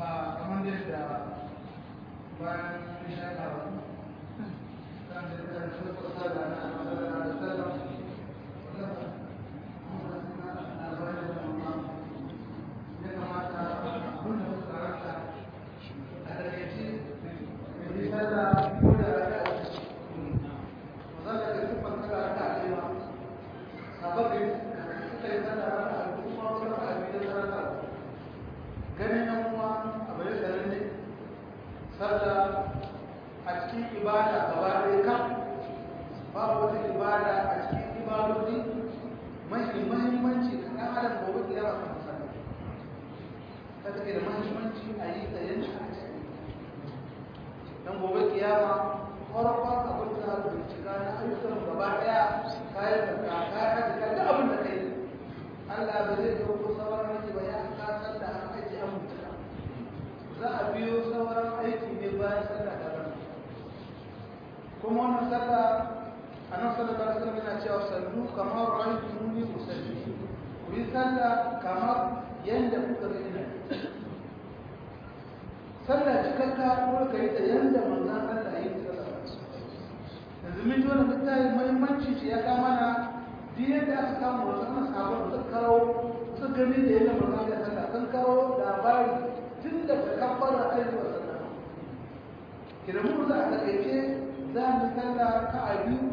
a kamar yadda bayan isha ta kan da kan su kusa da na sallallahu alaihi wasallam ya kamata abin da suka rasa a takaice mai sallah ko da raka a ciki mazalla da sufan kada raka a cewa sababbin suka yi sallah raka a kuma wasu raka a biyu da raka ganin yan uwa a bayan garin ne sallah a cikin ibada gaba ɗaya kan babu wata ibada a cikin ibadodi mafi mahimmanci da ɗan adam gobe da yawa kan sallah ta take da mahimmanci a yi ta yanci a ciki dan gobe kiyama farkon abin da za bincika na ayyukan gaba ɗaya kayan da ka kayan da ka duk abin da kai Allah ba zai dauko sauran aiki ba ya kasar da an aiki an mutuka za a biyo sauran aiki ne bayan sallah da ran kuma wannan sallah a nan sallah da sallah yana cewa sallu kamar ra'aytu muni usalli ku yi sallah kamar yanda kuka ga ina sallah cikakka ko ka yi ta yanda manzon Allah ya yi sallah yanzu mun ji wannan littafin muhimmanci ce ya kama na duk yadda aka kama wasu ana sabon su kawo su gani da yadda manzon ya sallah sun kawo labari tun daga kafara aiki wa sallah kira mu za a takaice za mu sallah ka a biyu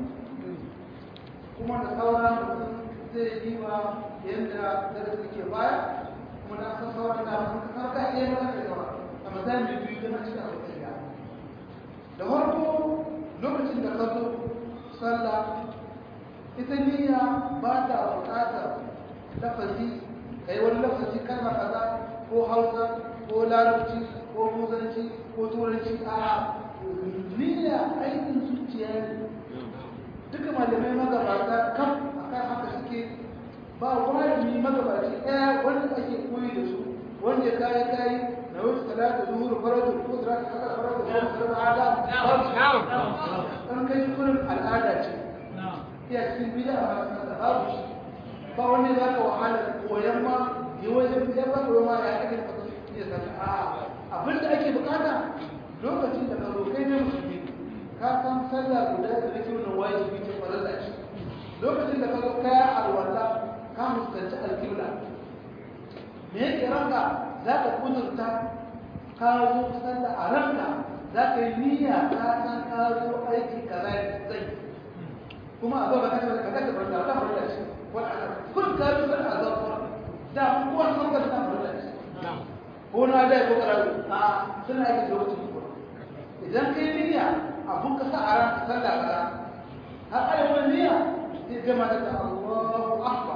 kuma da sauran mutum zai yi wa yadda darasi ke baya kuma na san sauran da mutum kasar ka iya mana da yawa amma za mu biyu da mace da wata ya da farko lokacin da ka zo sallah ita niyya ba ta buƙatar lafazi kai wani lafazi kalma kaza ko hausa ko larabci ko muzanci ko turanci a niyya aikin zuciya ne duka malamai magabata kan akan haka suke ba wani magabaci ɗaya wanda ake koyi da su wanda ya kayi kayi na wasu talata zuhuru faratu ko talata haka faratu ko talata ada an kai kurin al'ada ce iya cikin bida a masu babu shi ba wani za ka wahala koyan ma yi wajen ya ba koyan ma ya ake fata iya sani a abin da ake bukata lokacin da ka zo kai ne musulmi ka san sallah guda da nake wannan wajibi ce farilla ce lokacin da ka zo kaya alwala ka fuskanci alƙibla me yake ranka za ka kudurta ka zo sallah a ranka za ka yi niyya ka san ka zo aiki kaza zai kuma a zo ba ka ka ka ka farilla ta farilla ce wala kun ka zo sallah a zo da kuwa san ka ta farilla ce ko na da ko karatu a suna aiki da lokacin ko idan kai niyya abun ka sa a ran ka sallah kaza har ai wani niyya sai gama da Allahu akbar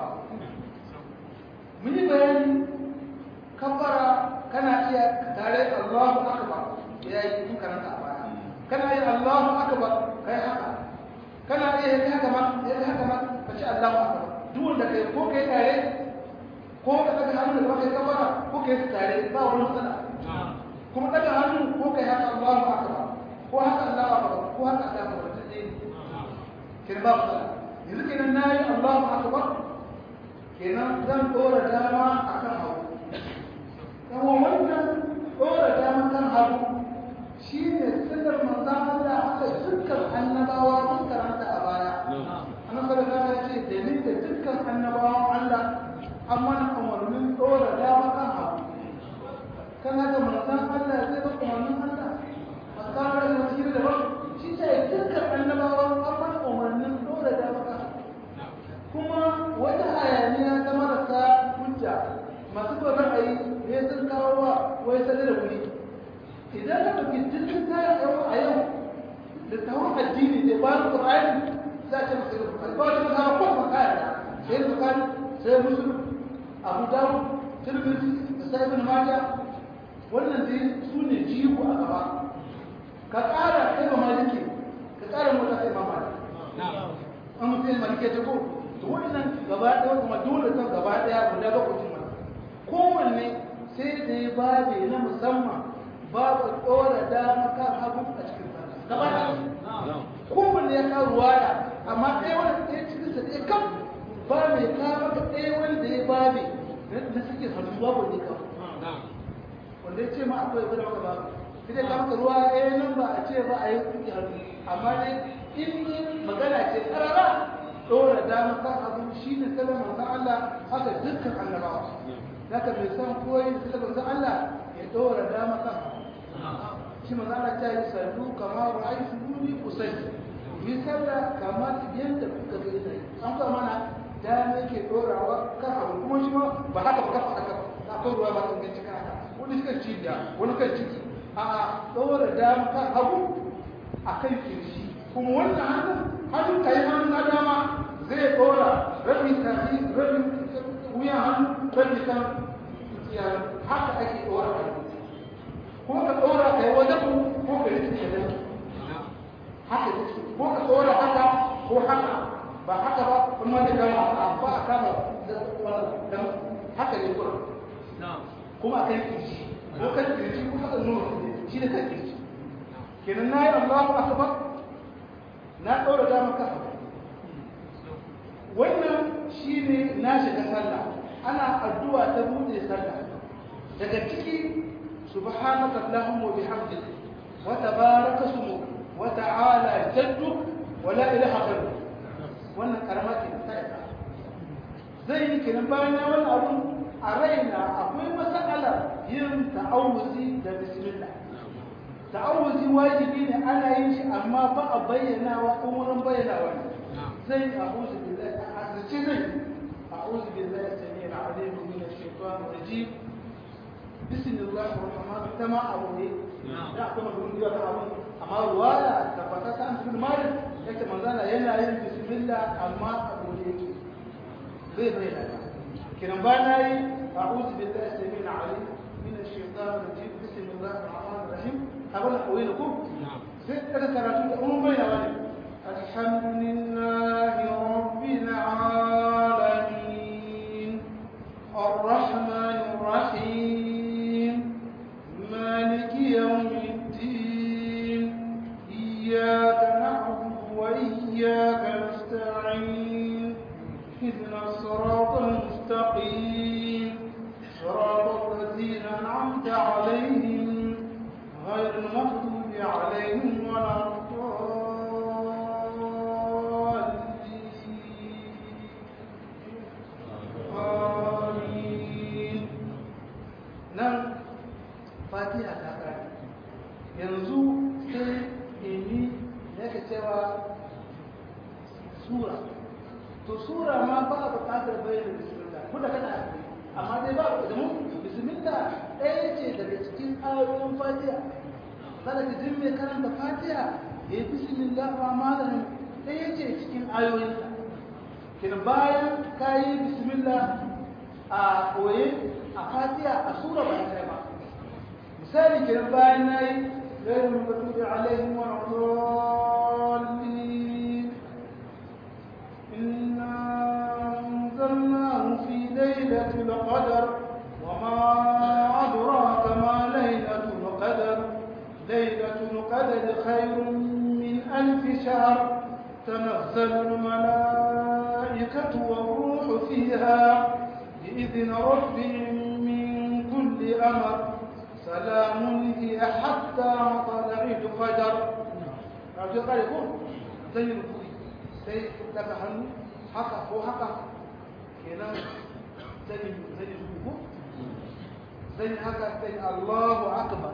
mun yi bayani kabbara kana iya tare Allahu akbar ya yi mun karanta a baya kana iya Allahu akbar kai haka kana iya yi haka ma yi haka ma ka ce Allahu akbar duk wanda kai ko kai tare ko ka daga hannu da kai kabbara ko kai tare ba wani matsala kuma daga hannu ko kai haka Allahu akbar ko haka Allahu akbar ko haka Allahu akbar dai kin ba matsala yanzu kenan nayi Allahu akbar kenan zan dora dama akan hagu kuma wannan dora dama kan hagu shine sirrin manzon Allah haka dukkan annabawa sun karanta a baya annabi sallallahu alaihi wasallam ya ce da ni da dukkan annabawan Allah an mana umarnin dora dama kan hagu kan haka manzon Allah zai ba umarnin Allah masarar da wasiri da ba shi ce dukkan annabawa an mana umarnin dora dama kan hagu kuma wata hayaniya ta marasa hujja masu ba ra'ayi ne sun kawo wa wai sani da wuri idan ka ɗauki jirgin kayan yau a yau da tawon addini da bayan ƙur'ani za a ce masu yi bukari ba wani masara ko kuma kayan da sai da bukari sai musulun abu dawo tirmidhi da sai ibn majah wannan dai su ne jigo a gaba ka ƙara kai ba maliki ka ƙara mota sai ma maliki an mutum yin maliki ta ko to wannan gaba ɗaya kuma dole kan gaba ɗaya guda bakwai mana kowanne sai da ya babe na musamman babu ɗora dama kan hagu a cikin sallah gaba ɗaya kowanne ya kawo ruwaya amma ɗaya wani ɗaya cikin sa ɗaya kan ba mai kawo maka ɗaya wanda ya babe na suke hannu babu ne kawai wanda ya ce ma akwai ya gwada maka babu sai dai ka maka ruwa eh nan ba a ce ba a yi kuɗi hannu amma dai in magana ce karara ɗora dama kan abu shi ne salon manzon Allah haka dukkan annabawa zaka mai san koyi da salon manzon Allah ya ɗora dama kan abu shi manzon Allah ta yi sallu kama ra'aytu ni usalli yi sallah kamar yadda kuka ga ina yi an kuma mana dama yake ɗorawa kan abu kuma shi ma ba haka ba kafa haka akwai ruwa ba sun ganci kan haka wani kan cibiya wani kan ciki a'a ɗora dama kan abu a kan kirshi kuma wannan hannun hannun ka yi hannun na dama zai ɗora rabin tafi rabin wuyan hannu rabin kan haka ake ɗora hannu ko ka ɗora ka yi wajen ko ka yi cikin da haka ne ko ka ɗora haka ko haka ba haka ba kuma da kama ba a kama da haka ne kuma kuma a kan kirji ko kan kirji ko haka nuna shi da kan kirji kenan na yi Allahu akbar na ɗora dama kafa wannan shi ne na shiga sallah ana addu'a ta buɗe sallah daga ciki subhanaka allahumma wa bihamdika wa tabaraka ismuk wa ta'ala jadduk wa la ilaha ghayruk wannan karama ce ta isa zai yi kenan bayan ya wannan abun a raina akwai mas'alar yin ta'awuzi da bismillah ta'awuzi wajibi ne ana yin shi amma ba a bayyana wa in wurin bayyanawa ne zai a'udhu billahi a asirce zai a'udhu billahi samir alim min ash-shaytan rajim bismillahir rahmanir rahim tama abu ne da akwai magana da ta abu amma ruwaya tabbata ta an cikin malik yake manzana yana yin bismillah amma abu ne yake zai bayyana kiran ba na yi a'udhu billahi samir alim min ash-shaytan rajim bismillahir rahmanir rahim أقول أويلكم ذكرت أم بين الحمد لله رب العالمين الرحمن الرحيم مالك يوم الدين إياك نعبد وإياك نستعين اهدنا الصراط المستقيم صراط الذين أنعمت عليهم غير المغضوب عليهم ولا الضالين nan fatiha ta kare yanzu sai emi yake cewa sura to sura ma ba a buƙatar bayyana bismillah kuma kana amma dai ba da mu bismillah ɗaya ce daga cikin ayoyin fatiha kada ka jin mai karanta fatiha ya yi bismillah rahman rahim ɗaya ce cikin ayoyin kin bayan ka yi bismillah a koye a fatiha a sura ba ta ba misali kin bayan na yi غير المغضوب عليهم ولا الضالين إنا أنزلناه في ليلة القدر وما أدراك ما ليلة القدر ليلة القدر خير من ألف شهر تنزل الملائكة والروح فيها بإذن ربهم من كل أمر سلام هي حتى مطلع الفجر عبد القادر زي الكوي زي لك hannu haka ko haka kenan zai zai rubu zai haka sai Allahu akbar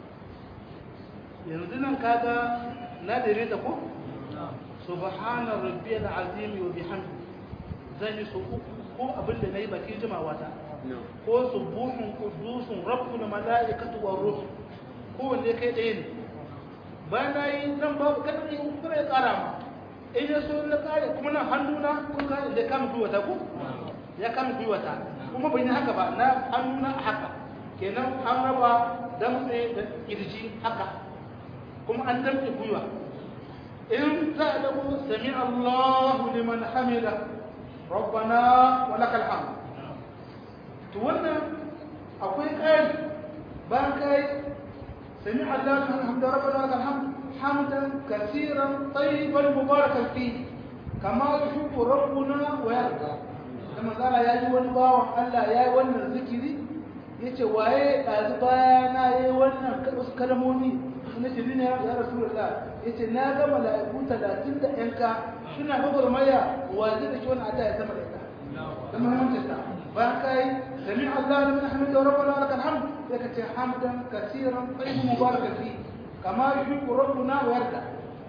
yanzu nan kaga na dare ta ko subhana rabbiyal azim wa bihamdi zan yi su ko abin da nayi baki jimawa ta ko subuhun qudusun rabbul malaikatu war ruh ko wanne kai ɗaya ne bayan nayi nan babu kada in kuma ya ƙara ma in ya so na kare kuma nan hannuna kun kare da kama gwiwata ko ya kama gwiwata kuma bai yi haka ba na hannuna a haka kenan an raba damtse da kirji haka kuma an damtse gwiwa in za a dago sami Allahu liman hamida rabbana wa lakal hamd to wannan akwai kai bayan kai sami Allahu liman hamida rabbana wa lakal hamd حمدا كثيرا طيبا مباركا فيه كما يحب ربنا ويرضى لما قال يا ايها الباو الله يا wannan zikiri ya ce waye ɗazu baya na yi wannan wasu kalmomi na ce ne ya rasu da ya ce na ga mala'iku talatin da yanka suna gwagwarmaya wa zai da ke wani ada ya sama da ita da muhimmancin ta bayan ka yi sami Allah da min hamid da rabbana wa lakal hamd sai ka ce hamdan kasiran tayyiban mubarakan fi kama yuhibbu rabbuna wa yarda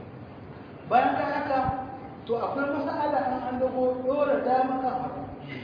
bayan ka haka to akwai mas'ala an an dago dora dama kan hagu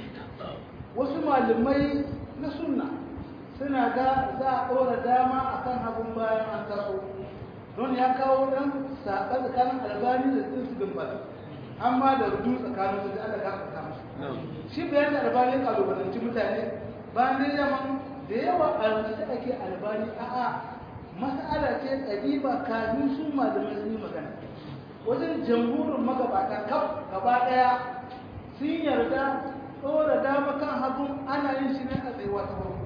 wasu malamai na sunna suna ga za a ɗora dama a kan hagun bayan an taso don ya kawo ɗan saɓa tsakanin albani da tsinsu bin bala amma da rudu tsakanin su da Allah ka fata musu shi bayan da albani kalubalanci mutane bayan da yaman da yawa a rubuce ake albani a'a mas'ala ce ɗabiba kafin su malamai sun yi magana wajen jamhurin magabata kaf gaba ɗaya sun yarda ɗora dama kan hagun ana yin shi ne a tsayuwa ta farko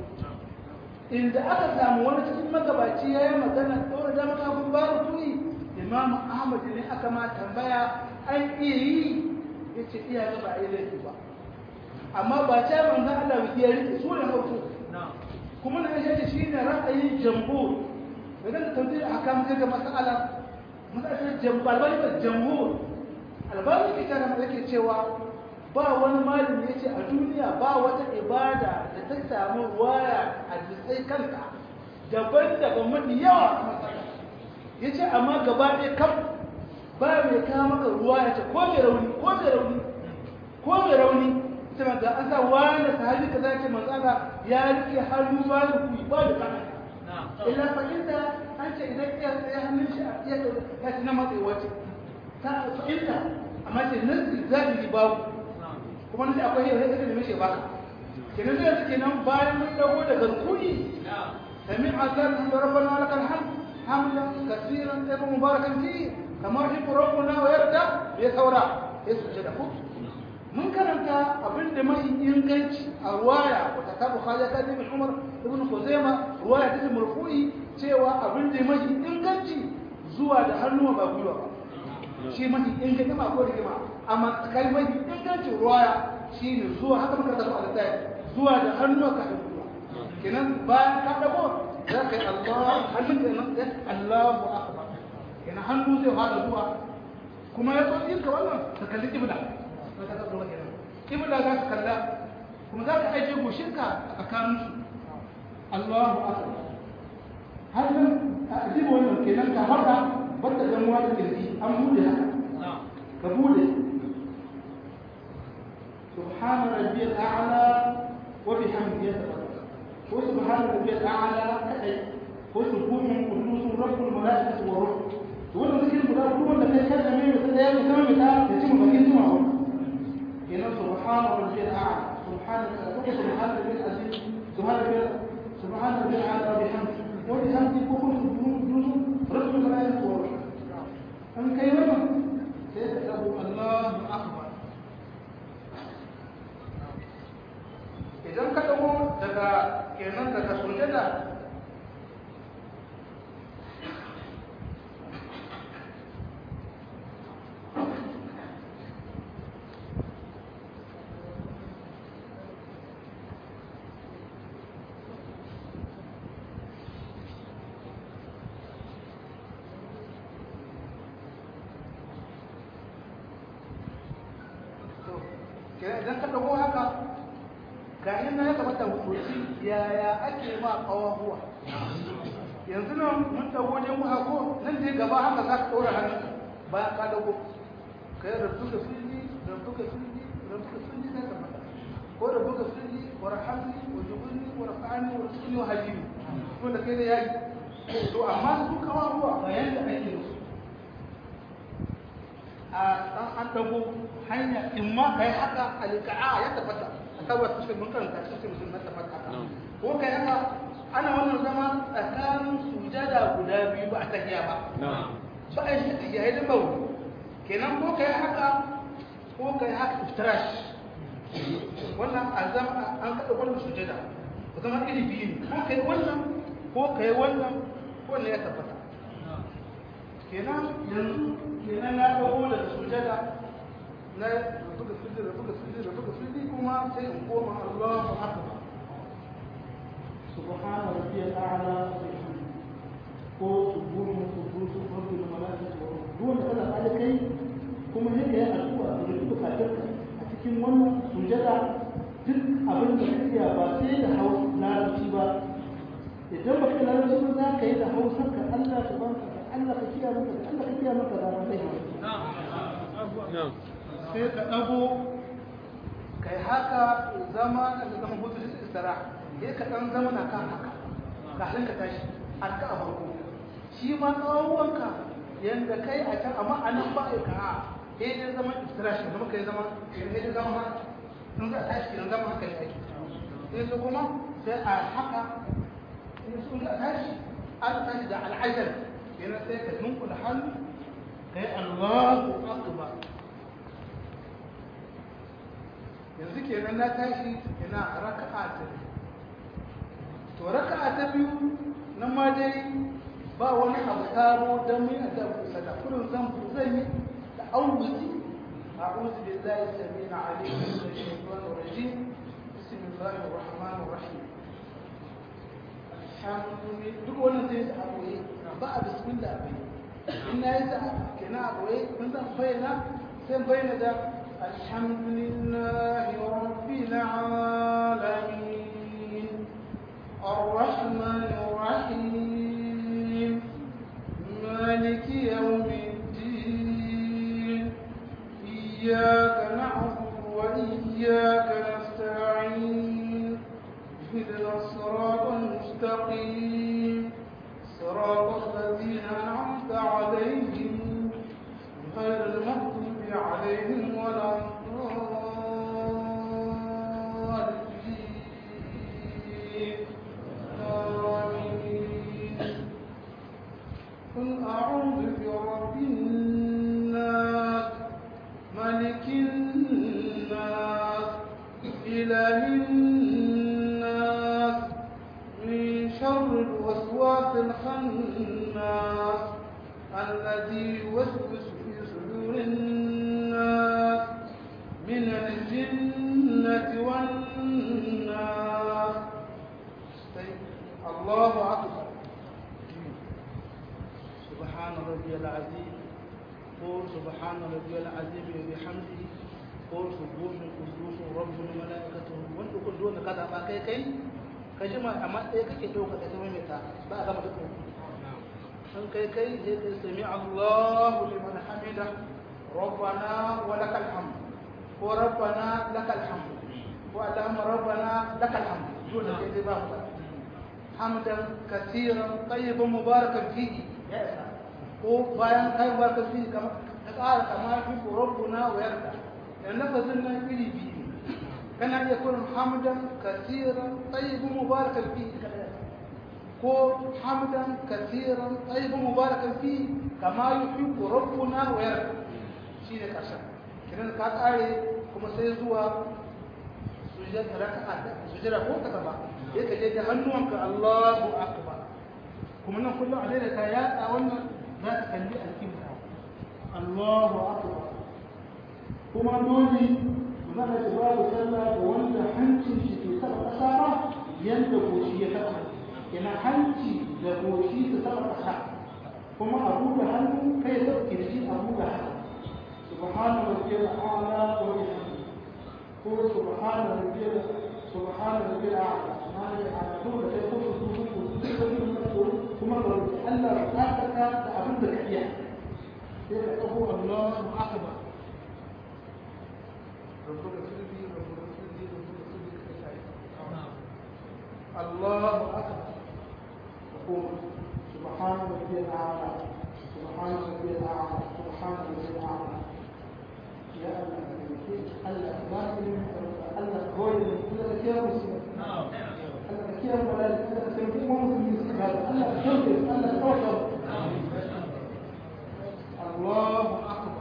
inda aka samu wani cikin magabaci ya yi magana ɗora dama kan hagun babu tuni imamu ahmad ne aka ma tambaya an iya yi ya ce iya ga ba a yi laifi ba amma ba ta manzan Allah wiki ya rike su ne farko kuma na shi shi ne ra'ayin jamhur daga da tauhid a kan ga mas'ala mas'alar jamhur albani ba jamhur albani ke tana yake cewa ba wani malami ya ce a duniya ba wata ibada da ta samu waya a jisai kanta daban-daban mafi yawa ya ce amma gaba ɗaya kam ba mai kawo maka ruwa ya ce ko mai rauni ko mai rauni ko mai rauni ta maga an sa wani sahabi ka za ce matsala ya rike hannu ba da kuyi ba da kana illa fa'inda an ce idan iya tsaye hannun shi a iya ya ce na matsayi wace ta fa'inda amma ce nan zahiri babu kuma nan akwai yau sai da mishi baka kenan zai suke nan bayan mun dago daga rukuni sami azan da rabbana lakal hamd hamdan kaseeran tayyiban mubarakan fi kama yuhibbu rabbuna wa yarda ya saura ya sujada ku mun karanta abin da mai inganci a ruwaya wata ta bukhari ka ibn umar ibn khuzaima ruwaya ta marfu'i cewa abin da mai inganci zuwa da hannuwa ba gwiwa ba shi mafi inganci ma ko rigima amma kalmar ingancin ruwaya shi ne zuwa haka muka tafi a littafi zuwa da hannuwa ka hannu ruwa kenan bayan ka dago za ka yi Allah hannun ka nan sai Allahu akbar kenan hannu zai fara zuwa kuma ya zo yin ka wannan ka kalli kibla kibla za ka kalla kuma za ka ajiye goshinka a tsakanin su Allahu akbar hannun a ajiye wannan kenan ka haka bata gamuwa da kirji an bude haka ka bude سبحان ربي الأعلى وبحمده يتفكر هو سبحان ربي الأعلى كأي هو سبحان قدوس رب الملائكة والروح تقول ذكر الملائكة هو اللي كان كان أمين مثل أيام مثل مثال يتم بكين سمعه هنا سبحان ربي الأعلى سبحان سبحان ربي العزيز سبحان ربي سبحان ربي الأعلى وبحمده وبحمده كفر قدوس رب الملائكة والروح أم كيف سيتكلم الله أكبر idan ka dago daga kenan daga sujada idan ka dago haka ga ina ya kamata hukunci yaya ake ma kawahuwa yanzu nan mun dago wajen mu hako nan je gaba haka za ka ɗora hannu bayan ka dago kai rabu da sulli rabu da sulli rabu da sulli na tabbata ko rabu da sulli wa rahamni wa jubulni wa rafa'ani wa rizqni wa hajini to da kai da yayi to amma su kawahuwa ga yanda ake musu a an dago hanya in ma kai haka alika'a ya tabbata tabbata cikin mun karanta cikin mutum na tabbata haka ko kai haka ana wannan zama tsakanin sujada guda biyu ba a tahiya ba ba a shi tahiya ya dama wuri kenan ko kai haka ko kai haka iftirash wannan a zama an kaɗa wannan sujada ku zama iri biyu ko kai wannan ko kai wannan ko ne ya tabbata kenan yanzu kenan na ɗago daga sujada na buga sujada buga sujada buga sujada kuma sai in koma Allahu akbar الأعلى ko subuhun kudusun rabbil malaikatu wa ruh duk wanda kana da kai kuma sai kai addu'a da duk bukatunka a cikin wannan sujada duk abin da kake ba sai da hausa larabci ba idan ba ka larabci ba za ka yi da hausar ka Allah ta banka ka Allah ka kiyaye maka da Allah ka kiyaye maka da ran sai sai ka dago kai haka zama da zama hutu da istira sai ka dan zama na kan haka kafin ka tashi har ka farko shi ma tsawonka yanda kai a can amma a nan ba ka a sai dai zama istira shi zama kai zama sai dai zama haka in za a tashi kenan zama haka ne ake sai su kuma sai a haka in sun za a tashi an tashi da al'ajar kenan sai ka dunkula hannu kai Allahu akbar yanzu kenan na tashi ina raka'a ta to raka'a ta biyu nan ma dai ba wani abu sabo don mun yadda ku sada kullum zan ku zan yi da auzi a'udhu billahi samina alim min ash-shaytanir rajim bismillahir rahmanir rahim alhamdulillah duk wannan sai da abu ba a bismillah bai in na yi da kenan abu mun zan bayyana sai bayyana da الحمد لله رب العالمين الرحمن الرحيم مالك يوم الدين إياك نعبد وإياك نستعين اهدنا الصراط المستقيم صراط الذين أنعمت عليهم غير المغضوب عليهم ولا الضالين آمين قل أعوذ برب الناس ملك الناس إله الناس من شر الوسواس الخناس الذي يوسوس في صدور الناس من الجنة والناس الله أكبر سبحان ربي العظيم قول سبحان ربي العظيم وبحمده قول سبوح قدوس رب الملائكة وانت كل دون كذا ما كي كي كجمع أما إيه كي دوك كتمي متى بعد ما تكون أن كي كي سمع الله لمن حمده ربنا ولك الحمد وربنا لك الحمد اللهم ربنا لك الحمد دون كي حمدا كثيرا طيبا مباركا فيه يا إسلام ko bayan kai barka fi kama ka ƙara kama fi rabbuna wa yarda dan lafazin nan iri biyu kana iya kullum hamdan kasiran tayyibun mubarakan fi ko hamdan kasiran tayyibun mubarakan fi kama yuhibbu rabbuna wa yarda shine karshen kiran ka ƙare kuma sai zuwa sujjada raka'a sujjada ko ta gaba sai ka je da hannuwanka Allahu akbar kuma nan kullum a da ka yatsa wannan za ta kalli alkibla Allahu akbar kuma dole za ka ci babu sallah da wanda hancin shi ke saba ƙasa ba yadda goshi ya saba yana hanci da goshi su saba ƙasa kuma a buɗe hannu kai ya saba kirji a buɗe hannu subhana rabbiyal a'la wa bihamdihi ko subhana rabbiyal subhana rabbiyal a'la ma ne a dole kai ko su su su kuma ga Allah bukatarka da abin da ka iya sai ka ɗago Allahu akbar الله أكبر وقوم سبحان ربي الأعلى سبحان ربي الأعلى سبحان ربي الأعلى يا الله الله الله الله هو اللي كده مسلم الله كده ولا كده سيكون مسلم هذا الله كده الله توكل الله أكبر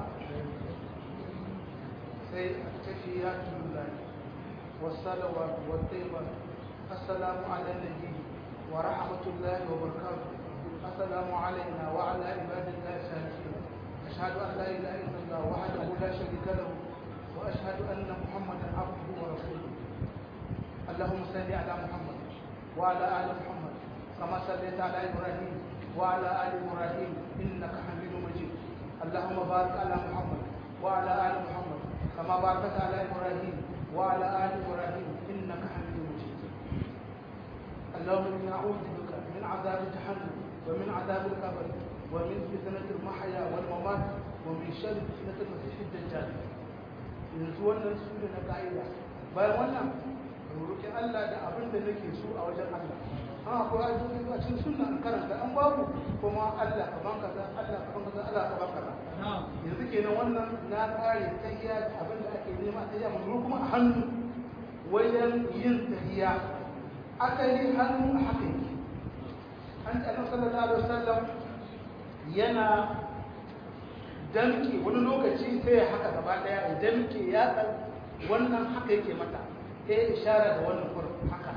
سي التحيات لله والصلوات والطيبات السلام على النبي ورحمة الله وبركاته السلام علينا وعلى عباد الله الصالحين أشهد أن لا إله إلا الله وحده لا شريك له وأشهد أن محمدا عبده ورسوله اللهم صل على محمد وعلى آل محمد كما صليت على إبراهيم وعلى آل إبراهيم إنك حميد مجيد اللهم بارك على محمد وعلى آل محمد كما باركت على إبراهيم وعلى آل إبراهيم إنك حميد مجيد اللهم إني أعوذ بك من عذاب جهنم ومن عذاب القبر ومن فتنة المحيا والممات ومن شر فتنة المسيح الدجال yanzu wannan su ne na ka'ida bayan wannan roƙi Allah da abin da nake so a wajen Allah an akwai ajoji a cikin sunna an karanta an babu kuma Allah ka banka kaza Allah ka banka kaza Allah ka banka kaza yanzu kenan wannan na kare tahiya da abin da ake nema tahiya mun kuma a hannu wajen yin tahiya asali hannu a haka yake an ce annabi sallallahu alaihi wasallam yana damke wani lokaci sai ya haka gaba daya ya damke ya dan wannan haka yake mata sai ishara da wannan kurin haka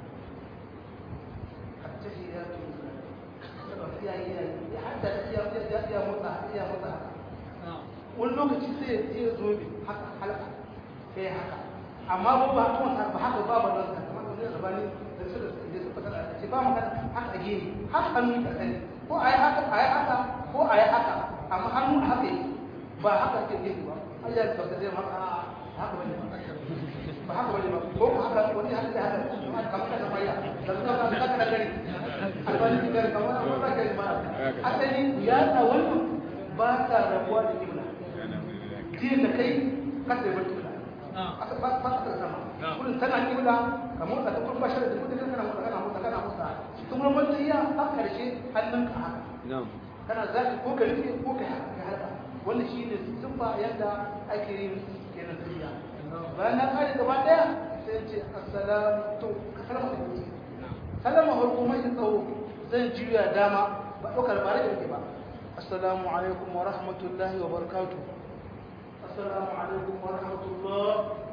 hatta shi ya ce ya yi ya hatta ya ya ya motsa ya motsa wani lokaci sai ya zo bi haka halaka sai haka amma ba ba kuma ba haka ba ba nan kamar wani rabani da su da su fata da ce ba magana haka gini har hannu da sani ko ayi haka ayi haka ko ayi haka amma hannu a haka yake ba haka ke gini ba Allah ya tabbata zai maka haka bane ba haka bane ba ko haka wani haka da haka kamar kada maya da su ka ka da gari albani da kamar amma ba gari ba asali ya ta wannan ba ta rabuwa da kibla ji da kai ka sai bar kibla aka ba ba ta sama kullun tana kibla kamar da kuma bashar da kudin kana motsa kana motsa kana motsa kuma mun iya a karshe hannunka haka kana zaki ko ka rufe ko ka haka wannan shi ne siffa yadda ake yin kenan tafiya bayan na kare gaba daya sai ce assalamu to ka salama da kuɗi salama farko mai tsawo zan juya dama ba ɗaukar ba da yake ba assalamu alaikum wa rahmatullahi wa barakatuh assalamu alaikum wa rahmatullah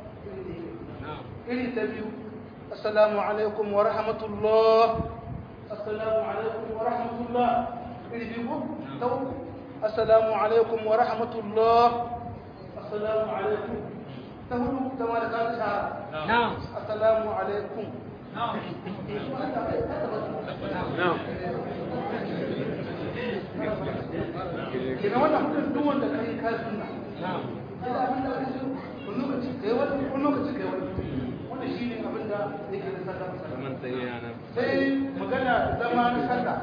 iri ta biyu assalamu alaikum wa rahmatullah assalamu alaikum wa rahmatullah iri biyu ta uku السلام عليكم ورحمة الله السلام عليكم تهلوا كما قال شعر نعم السلام عليكم نعم na'am kina wannan hudun duk wanda kai ka sunna نعم ina abin da ake so kun lokaci kai wani kun lokaci kai wani wannan shine abin da yake da sallah kaman sai yana sai magana zama na sallah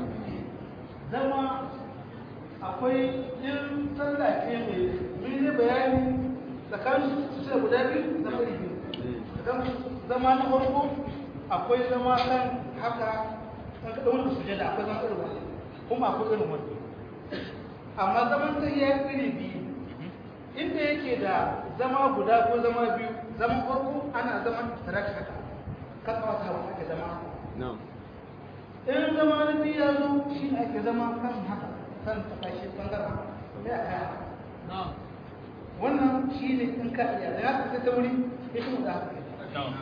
zama akwai in sallah ce mai mun yi bayani tsakanin su ce guda biyu zama iri biyu tsakanin zama na farko akwai zama kan haka kan kaɗa wani sujada akwai zama irin wani kuma akwai irin wani amma zaman sai ya iri biyu inda yake da zama guda ko zama biyu zaman farko ana zaman taraki haka kan kawata hawa ake zama na'am in zama na biyu ya zo shi ake zama kan haka kan tafashi bangaren ya kaya نعم wannan shi ne in ka iya da haka sai ta wuri ya kuma da haka نعم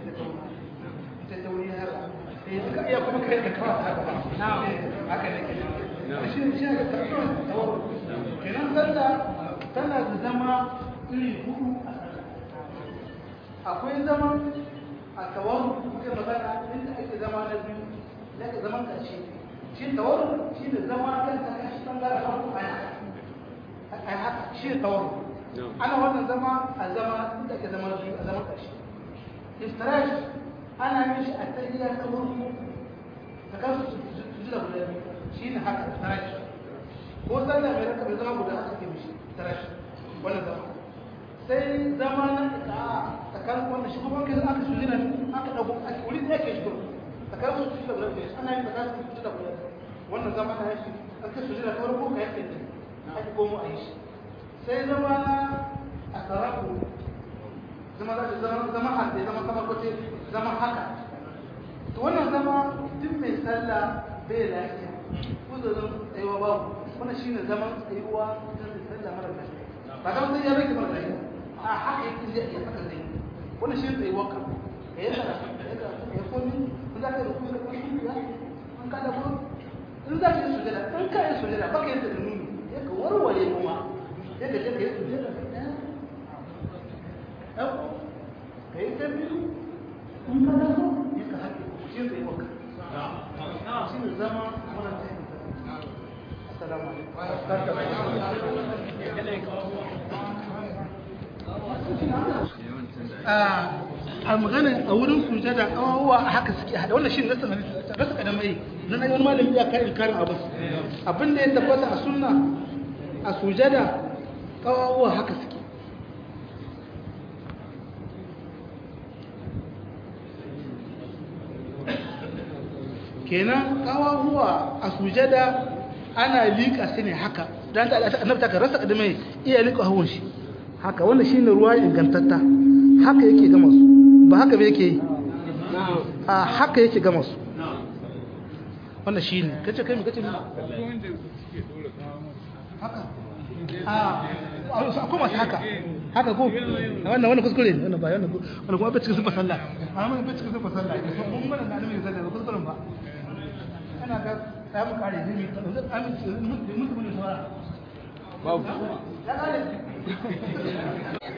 ta ta wuri haka sai suka iya kuma kai da kawai haka ba Na'am. haka ne ke shi ne shi ne ta kawai ta wuri kenan sallah tana da zama iri hudu a sallah akwai zaman a tawaru muke magana inda ake zama na biyu da ake zaman ƙarshe shi tawaru shi ne zama kan ta kashi bangaren hagu a yana a haka shi ne tawaru ana wannan zama a zama inda ake zama na biyu a zaman ƙarshe istirash ana yin shi a tahiyya ta farko ta kasu su ji da guda biyu shi ne haka istirash ko sallah mai raka bai zama guda aka ke mishi istirash wannan zama sai zama na ika tsakanin wannan shi kuma kai aka su jira aka dago ake wuri da yake shi tsakanin su da guda biyu ana yin tsakanin su da guda biyu wannan zama na yake aka su jira ta farko ka yake ake komo a yi shi sai zama na a sarafu zama za zama zama hannu zama kamar kwace zama haka to wannan zama duk mai sallah bai lafiya ko da zama tsayuwa babu wannan shine zaman tsayuwa don mai sallah mara lafiya ba kawai sai ya rage mara lafiya a haka yake zai iya saka zai wannan shine tsayuwa ka ka yi sallah ka yi karatu ka yi komi in za ka yi rukuni da kuma shi ya an ka da kuma in za ka yi sujada in ka yi sujada ba ka yi da nuni ya ka warware kuma ya ka je ka yi sujada ka ɗaya ɗauko ka yi ta biyu in ka daso ya ka haƙe shi zai maka a magana a wurin sujada kawawa a haka suke hada wannan shi rasa rasa kadamai nan ayi wani malami ya kai inkarin abu abin da ya tabbata a sunna a sujada kawawa haka suke kenan kawawa a sujada ana liƙa su ne haka dan da annabi ta rasa kadamai iya liƙa hawan shi haka wannan shine ruwa ingantatta haka yake gama su ba haka ba yake yi a haka yake gama su wannan shi ne kace kai mai kace ne haka a akwai masu haka haka ko wannan wannan kuskure ne wannan ba wannan wannan kuma bai cikin sun fasalla amma mun bai cikin sun fasalla mun mana da annabi sallallahu alaihi kuskuren ba ana ga sai mu kare zai mu amince mun mun mun saurara babu ya kare